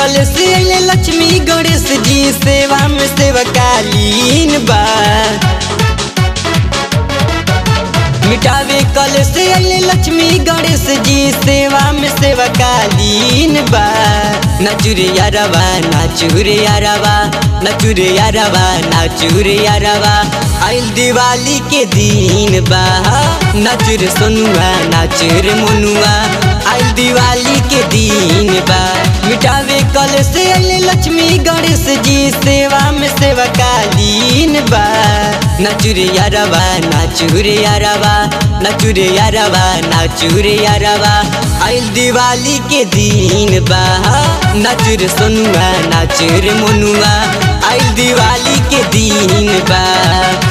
कल से अइले लक्ष्मी गणेश जी सेवा में सेवकालीन बा मिटावे कल से अइले लक्ष्मी गणेश जी सेवा में सेवकालीन बा नचुरे यारवा नाचुरे यारवा नचुरे यारवा नाचुरे यारवा आइल दिवाली के दिन बा नचुर सोनुआ नाचुर मोनुआ आइल दिवाली के दिन बा मिटावे कल से अइले लक्ष्मी गणेश जी सेवा में सेवकालीन बा नचुरे यारवा नाचुरे यारवा नचुरे यारवा नाचुरे यारवा आइल दिवाली के दिन बा नचुर सोनुआ नाचुर मोनुआ आइल दिवाली के दिन बा